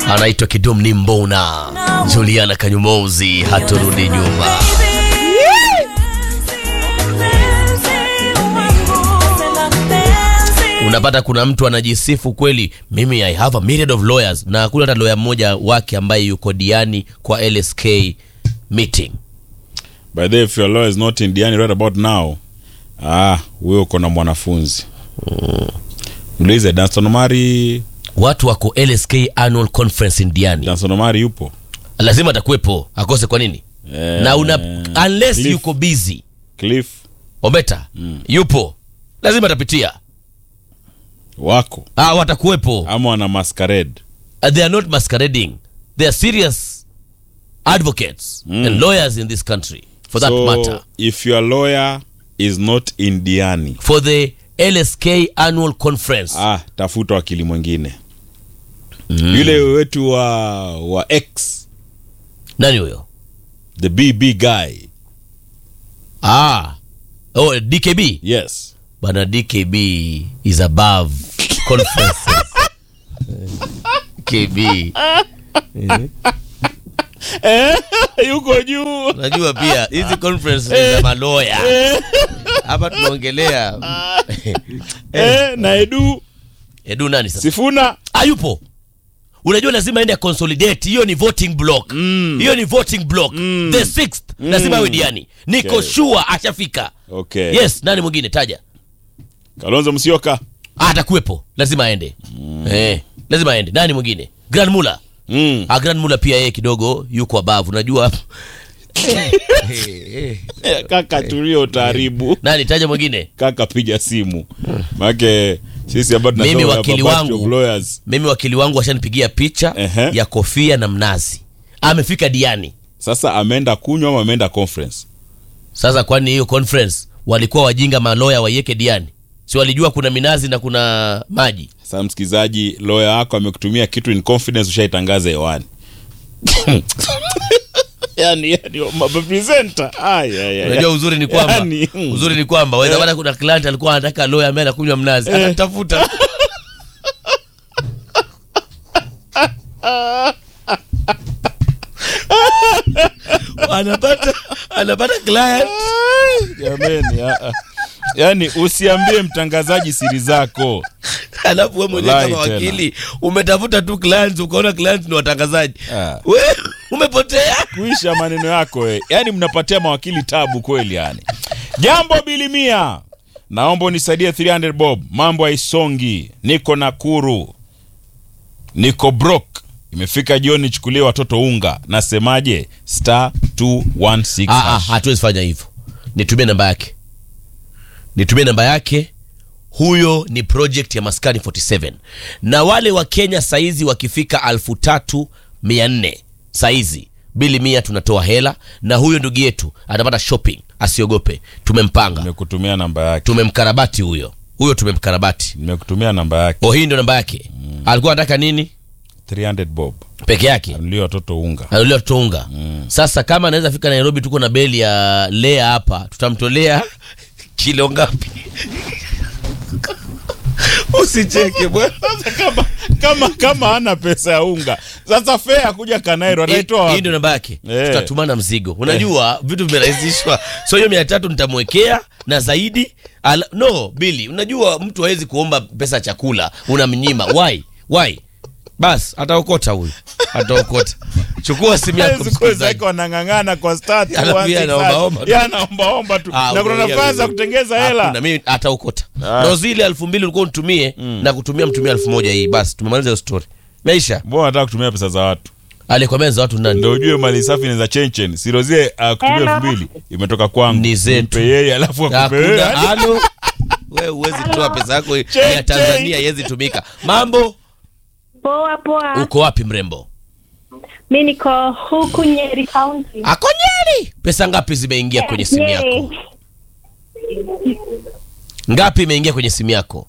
anaitwa Kidum ni Mbona Juliana Kanyumouzi, haturudi nyuma. Unapata kuna mtu anajisifu kweli, mimi I have a myriad of lawyers, na kuna hata lawyer mmoja wake ambaye yuko diani kwa LSK meeting. By the way, if your lawyer is not in Diani right about now, ah, wewe uko na mwanafunzi. Mlize Danston Omari, Watu wako LSK annual conference in Diani, Danston Omari yupo. lazima atakuwepo, akose kwa nini? Eh, na una unless Cliff. yuko busy Cliff Ometa yupo, lazima atapitia. wako Ah, watakuwepo. ama wana masquerade. Uh, they are not masquerading. They are serious advocates and lawyers in this country, for that so, matter. if your lawyer is not in Diani, For the LSK annual conference. ah, tafuta wakili mwingine. Yule wetu wa wa X, Nani huyo? the BB guy. Ah. Oh, DKB. Yes. Bana DKB is above conferences. KB. Yuko juu. Najua pia hizi conferences ni za maloya. Hapa tunaongelea Eh, na Edu Edu nani sasa? Sifuna hayupo unajua lazima ende consolidate hiyo ni voting block hiyo ni voting block the sixth lazima awe diani niko Okay. sure ashafika Okay. yes nani mwingine taja Kalonzo Musyoka. Ah, atakuwepo lazima aende eh, lazima aende nani mwingine grand mula Mm. ah, grand mula pia yeye kidogo yuko abavu unajua Kaka tulio utaharibu. nani taja mwingine Kaka piga simu. Maana sisi hapa tunasema Mimi we have wakili a bunch wangu. of lawyers. mimi wakili wangu ashanipigia picha Ehe. ya kofia na mnazi amefika diani Sasa ameenda kunywa ama ameenda conference? Sasa kwani hiyo conference walikuwa wajinga maloya waiweke diani? Si walijua kuna minazi na kuna maji? Sasa msikizaji, lawyer wako amekutumia kitu in confidence, ushaitangaza hewani. yani, yani mapresenter. Ay, ay, ay. Unajua uzuri ni kwamba Yani, mm. uzuri ni kwamba waweza pata kuna client alikuwa anataka lawyer ambaye anakunywa mnazi, anatafuta anapata anapata client Jameni, ah, ah. yani usiambie mtangazaji siri zako. alafu wewe mwenyewe Wallahi kama tena. wakili umetafuta tu clients ukaona clients ni watangazaji Ah. we umepotea kuisha maneno yako we. Yani mnapatia mawakili tabu kweli yani. Jambo bilimia, naomba unisaidie 300 bob, mambo haisongi. Niko Nakuru, niko brok, imefika jioni, chukulie watoto unga. Nasemaje? star 216 Ah, ah, hash. hatuwezi fanya hivyo. Nitumie namba yake, nitumie namba yake. Huyo ni project ya Maskani 47 na wale wa Kenya saizi wakifika alfu tatu mia nne saizi bili mia tunatoa hela, na huyo ndugu yetu atapata shopping, asiogope. Tumempanga, Nimekutumia namba yake, tumemkarabati huyo huyo, tumemkarabati. nimekutumia namba yake Oh, hii ndio namba yake. Alikuwa anataka nini 300 bob, peke yake? anulie watoto unga. anulia tuunga sasa kama anaweza fika nairobi tuko na beli ya lea hapa tutamtolea kilo ngapi usicheke bwana kama kama kama ana pesa ya unga, sasa fea kuja Kanairo anaitoa hii wapi? ndio namba yake Eh. tutatumana mzigo unajua vitu vimerahisishwa so hiyo mia tatu nitamwekea na zaidi ala, no bili unajua mtu hawezi kuomba pesa ya chakula unamnyima why why bas ataokota huyu ataokota chukua simu yako Siku msikilizaji. zake wanang'ang'ana kwa start Alafu yeye anaombaomba tu. anaombaomba tu Ah, na kuna ngoja nafasi ya wewe. kutengeza Hakuna, hela mimi ataukota Ah. ndo zile elfu mbili ulikuwa unitumie na kutumia mtumia elfu moja hii basi tumemaliza hiyo story meisha mbona nataka kutumia pesa za watu alikwambia za watu nani ndo ujue mali safi ni za chenchen sirozie uh, kutumia Hello. elfu mbili imetoka kwangu Ni zetu. Mpe yeye alafu akupe hakuna wewe. halo wewe huwezi toa pesa yako ya Che, tanzania iwezi tumika mambo Poa poa. uko wapi mrembo Mi niko huku Nyeri County. ako nyeri pesa ngapi zimeingia kwenye simu yako Nyeri. ngapi imeingia kwenye simu yako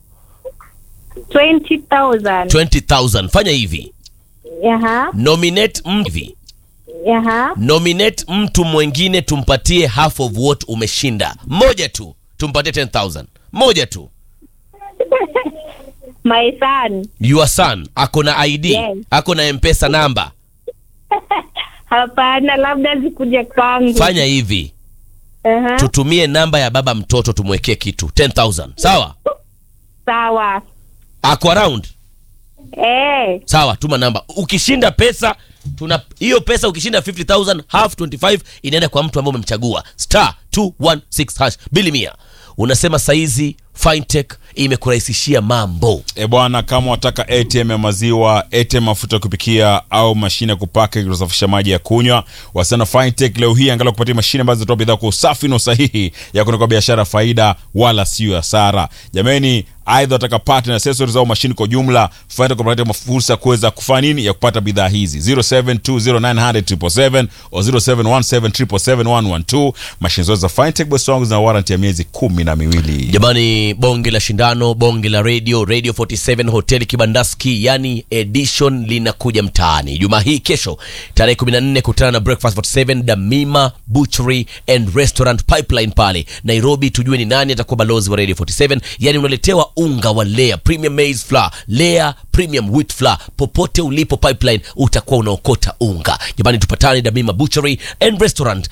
20,000. 20000 fanya hivi Yaha. nominate mtu hivi Yaha. nominate mtu mwingine tumpatie half of what umeshinda mmoja tu tumpatie 10000 moja tu My son. your son ako na id Yes. ako na mpesa namba Hapana, labda zikuja kwangu. fanya hivi Aha. tutumie namba ya baba mtoto tumwekee kitu 10000 sawa Sawa. ako around Eh, sawa tuma namba ukishinda pesa tuna hiyo pesa ukishinda 50000 half 25 inaenda kwa mtu ambaye umemchagua star 216 hash bili mia unasema saizi fintech imekurahisishia mambo E bwana, kama wataka ATM ya maziwa, ATM mafuta ya kupikia au mashine ya kupaka ili kusafisha maji ya kunywa, wasana Fintech leo hii angalau kupatia mashine ambazo zinatoa bidhaa kwa usafi na usahihi ya kutoka biashara faida wala sio hasara. Jameni, aidha wataka part na accessories au mashine kwa jumla, Fintech kupatia fursa ya kuweza kufanya nini ya kupata bidhaa hizi 0720900777 au 0717771112. Mashine zote za Fintech boss wangu zina warranty ya miezi kumi na miwili. jamani bonge la shindano bonge la radio radio 47 hoteli kibandaski yani edition linakuja mtaani juma hii kesho tarehe 14 kutana na breakfast 47 damima butchery and restaurant pipeline pale nairobi tujue ni nani atakuwa balozi wa radio 47 yani unaletewa unga wa lea premium maize flour lea premium wheat flour popote ulipo pipeline utakuwa unaokota unga jamani tupatane damima butchery and restaurant